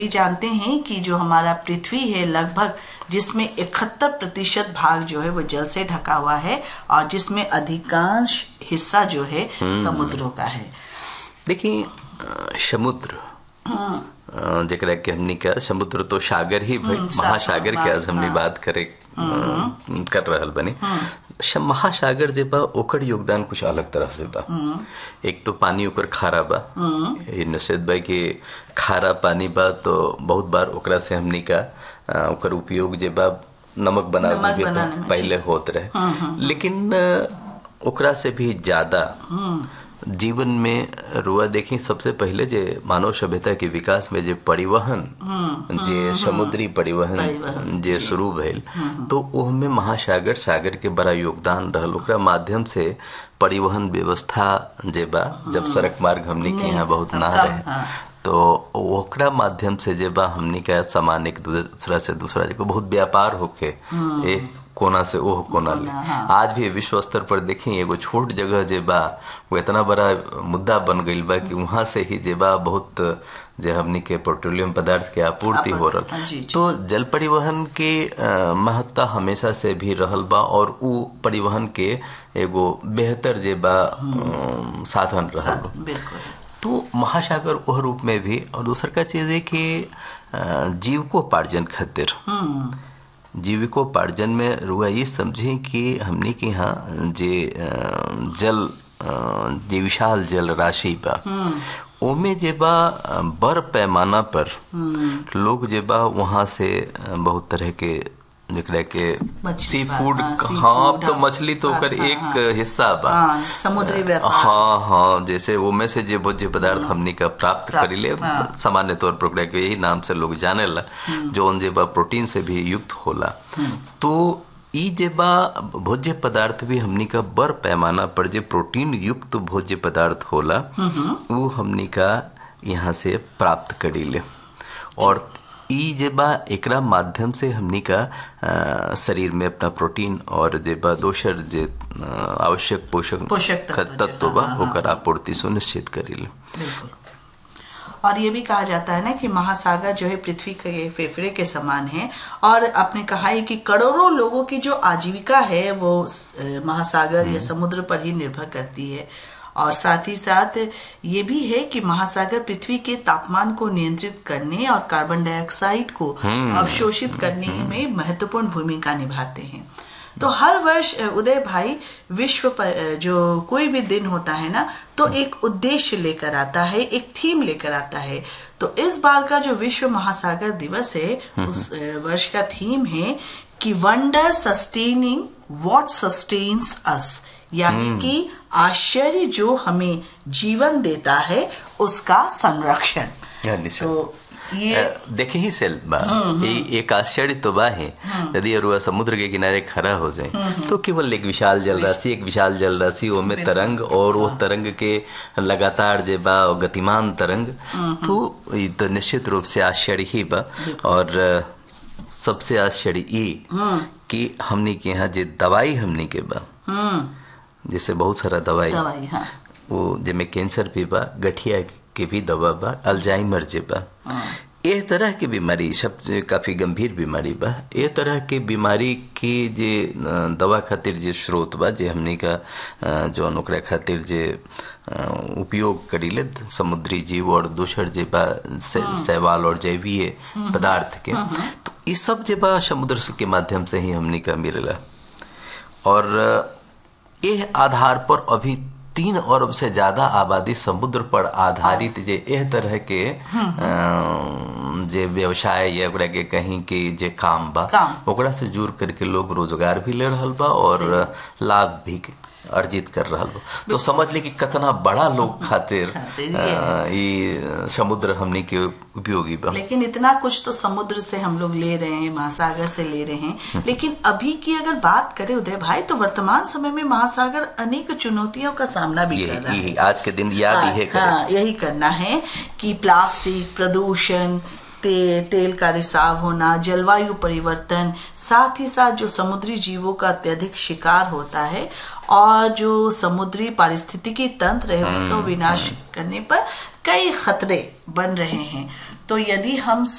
भी जानते हैं कि जो हमारा पृथ्वी है लगभग जिसमें इकहत्तर प्रतिशत भाग जो है वो जल से ढका हुआ है और जिसमें अधिकांश हिस्सा जो है समुद्रों का है देखिए अ, समुद्र अ, जेकरा के हमनी का समुद्र तो सागर ही भाई हम्म, सा- महासागर के आज बस, हमनी हाँ। बात करे अ, कर रहल बनी श- महासागर जे बा ओकर योगदान कुछ अलग तरह से बा एक तो पानी ओकर खारा बा ये निषेध बा कि खारा पानी बा तो बहुत बार ओकरा से हमनी का अ, ओकर उपयोग जे बा नमक बनावे नमक में बनाने में, पहले होत रहे लेकिन अ, ओकरा से भी ज्यादा जीवन में रुआ देखी सबसे पहले जे मानव सभ्यता के विकास में जे परिवहन जे समुद्री परिवहन परिवहन, जे शुरू भइल तो ओहमे महासागर सागर के बड़ा योगदान रहल ओकरा माध्यम से परिवहन व्यवस्था जे बा जब सड़क मार्ग हमनी के यहाँ बहुत ना कम, रहे हाँ। तो ओकरा माध्यम से जे बा हमनी का सामान एक दूसरा से दूसरा जगह बहुत व्यापार होके एक कोना से ओह कोना ले हाँ। आज भी विश्व स्तर पर देखी एगो छोट जगह जे बा वो इतना बड़ा मुद्दा बन गईल बा कि वहां से ही जे बा बहुत जे हमनी के पेट्रोलियम पदार्थ के आपूर्ति हो हाँ, रहा जी, जी। तो जल परिवहन के अ, महत्ता हमेशा से भी रहल बा और उ परिवहन के एगो बेहतर जे बा अ, साधन रहल बा बिल्कुल तो महासागर वह रूप में भी और दूसर का चीज है कि अ, जीविकोपार्जन खातिर जीविकोपार्जन में रुआ ये समझे कि हमने के यहाँ जे अ, जल अ, जे विशाल जल राशि बा ओमे जे बा अ, बड़ पैमाना पर लोग जे बा वहाँ से अ, बहुत तरह के जेकरा के मछली सी बा, फूड हाँ, सी हाँ फूड, तो हाँ, मछली तो हाँ, ओकर हाँ, एक हाँ। हिस्सा बा हाँ, समुद्री व्यापार हाँ हाँ जैसे वो में से जे भोज्य पदार्थ हमनी का प्राप्त प्राप्त, करीले हाँ। सामान्य तौर पर ओकरा के यही नाम से लोग जानेला जो जे बा प्रोटीन से भी युक्त होला तो ई जे बा भोज्य पदार्थ भी हमनी का बड़ पैमाना पर जे प्रोटीन युक्त भोज्य पदार्थ होला वो हमनी का यहाँ से प्राप्त करीले और ई जे बा एकरा माध्यम से हमनी का अ, शरीर में अपना प्रोटीन और जे बा दोसर जे अ, आवश्यक पोषक पोषक तत्व जे, तत्व बा हाँ, हाँ, ओकर आपूर्ति सुनिश्चित करीले बिल्कुल और ये भी कहा जाता है ना कि महासागर जो है पृथ्वी के फेफड़े के समान है और आपने कहा है कि करोड़ों लोगों की जो आजीविका है वो अ, महासागर या समुद्र पर ही निर्भर करती है और साथ ही साथ ये भी है कि महासागर पृथ्वी के तापमान को नियंत्रित करने और कार्बन डाइऑक्साइड को अवशोषित करने में महत्वपूर्ण भूमिका निभाते हैं तो हर वर्ष अ, उदय भाई विश्व पर अ, जो कोई भी दिन होता है ना तो एक उद्देश्य लेकर आता है एक थीम लेकर आता है तो इस बार का जो विश्व महासागर दिवस है उस अ, वर्ष का थीम है कि वंडर सस्टेनिंग व्हाट सस्टेन्स अस यानी कि आश्चर्य जो हमें जीवन देता है उसका संरक्षण या निश्चय। तो ये अ, देखे ही सेल बा ये एक आश्चर्य तो बा है यदि अरुआ समुद्र के किनारे खड़ा हो जाए तो केवल एक विशाल जल राशि एक विशाल जल राशि ओमे तरंग और वो तरंग के लगातार जे बा वो गतिमान तरंग तो ये तो निश्चित रूप से आश्चर्य ही बा और अ, सबसे आश्चर्य ये कि हमनी के यहाँ जे दवाई हमनी के बा हम्म जैसे बहुत सारा दवाई दवाई हाँ वो जेमे कैंसर भी बा गठिया के भी दवा बा अल्जाइमर जे बा ए तरह के बीमारी सब जे काफी गंभीर बीमारी बा ए तरह के बीमारी के जे अ, दवा खातिर जे स्रोत बा जे हमनी का अ, जौन ओकरा खातिर जे अ, उपयोग करीले समुद्री जीव और दूसर जे बा से- शैवाल और जैवीय पदार्थ के तो ई सब जे बा समुद्र से के माध्यम से ही हमनी का मिलेला और एह आधार पर अभी तीन अरब से ज्यादा आबादी समुद्र पर आधारित जे एह तरह के अ, जे व्यवसाय या ओकरा के कहीं के जे काम बा काम। ओकरा से जुड़ करके लोग रोजगार भी ले रहल बा और लाभ भी अर्जित कर रहल बा तो समझ ले कि कितना बड़ा लोग खातिर खातिर अ, ई समुद्र हमनी के उपयोगी बा लेकिन इतना कुछ तो समुद्र से हम लोग ले रहे हैं महासागर से ले रहे हैं लेकिन अभी की अगर बात करें उदय भाई तो वर्तमान समय में महासागर अनेक चुनौतियों का सामना भी ये कर रहा है ये आज के दिन याद हाँ, इहे करे हाँ, यही करना है कि प्लास्टिक प्रदूषण ते, तेल का रिसाव होना जलवायु परिवर्तन साथ ही साथ जो समुद्री जीवों का अत्यधिक शिकार होता है और जो समुद्री पारिस्थितिकी तंत्र है उसका विनाश करने पर कई खतरे बन रहे हैं तो यदि हम